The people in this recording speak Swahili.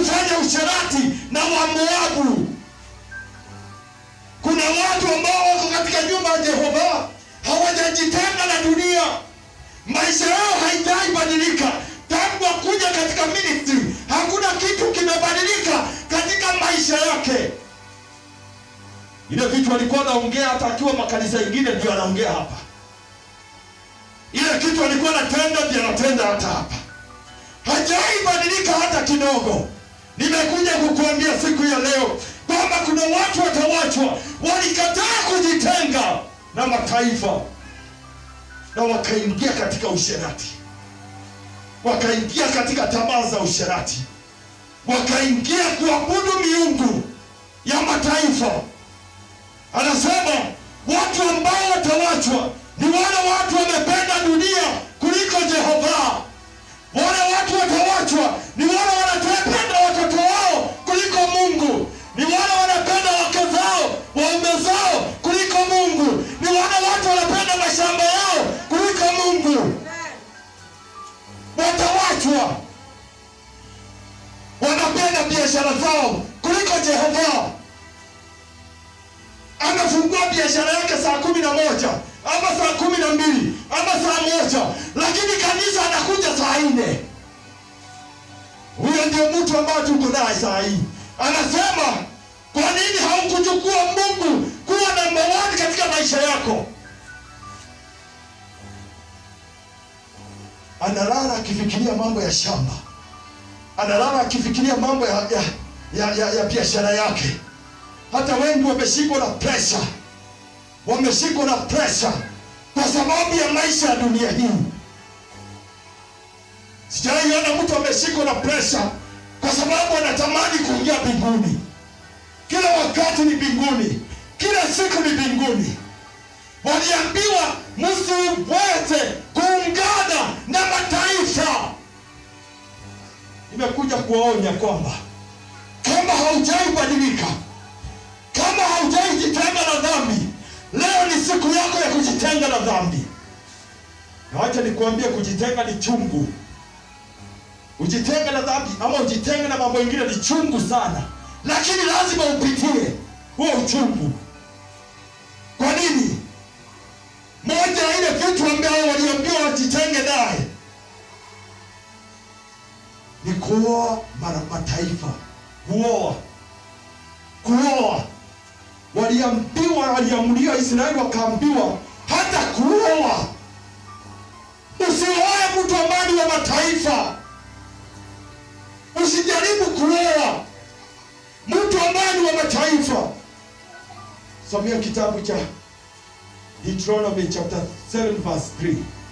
kufanya usherati na Wamoabu. Kuna watu ambao wako katika nyumba ya Jehova hawajajitenga na dunia, maisha yao haijai badilika tangu wakuja katika ministry. Hakuna kitu kimebadilika katika maisha yake. Ile vitu alikuwa anaongea hata akiwa makanisa ingine, ndio anaongea hapa. Ile kitu alikuwa anatenda, ndio anatenda hata hapa. Hajai badilika hata kidogo. Nimekuja kukuambia siku ya leo kwamba kuna watu watawachwa, walikataa kujitenga na mataifa na wakaingia katika usherati, wakaingia katika tamaa za usherati, wakaingia kuabudu miungu ya mataifa. Anasema watu ambao watawachwa ni wale watu wamependa dunia kuliko Jehova. Wale watu watawachwa ni wale wanapenda watoto wao kuliko Mungu, ni wale wanapenda wake zao, waume zao kuliko Mungu, ni wale watu wanapenda mashamba yao kuliko Mungu. Watawachwa wanapenda biashara zao kuliko Jehova. Amefungua biashara yake saa kumi na moja ama saa kumi na mbili ama saa moja, lakini kanisa anakuja saa nne. Huyo ndio mtu ambaye tuko naye saa hii. Anasema, kwa nini haukuchukua Mungu kuwa namba one katika maisha yako? Analala akifikiria mambo ya shamba, analala akifikiria mambo ya, ya, ya, ya, ya biashara yake. Hata wengi wameshikwa na presha, wameshikwa na presha kwa sababu ya maisha ya dunia hii. Sijaiona mtu ameshikwa na presha kwa sababu anatamani kuingia mbinguni. Kila wakati ni mbinguni, kila siku ni mbinguni. Waliambiwa msiweze kuungana na mataifa. Nimekuja kuwaonya kwamba kama haujai badilika, kama haujai jitenga na dhambi, leo ni siku yako ya kujitenga na dhambi. Na wacha nikuambie, kujitenga ni chungu. Ujitenge na dhambi ama ujitenge na mambo mengine ni chungu sana, lakini lazima upitie huo uchungu. Kwa nini? Moja ya ile vitu ambao waliambiwa wajitenge naye ni kuoa mara mataifa, kuoa, kuoa. Waliambiwa, waliamriwa, Israeli wakaambiwa hata kuoa, usioe mtu ambaye ni wa mataifa Usijaribu kuoa mtu ambaye ni wa mataifa. Somea kitabu cha Deuteronomy chapter 7 verse 3.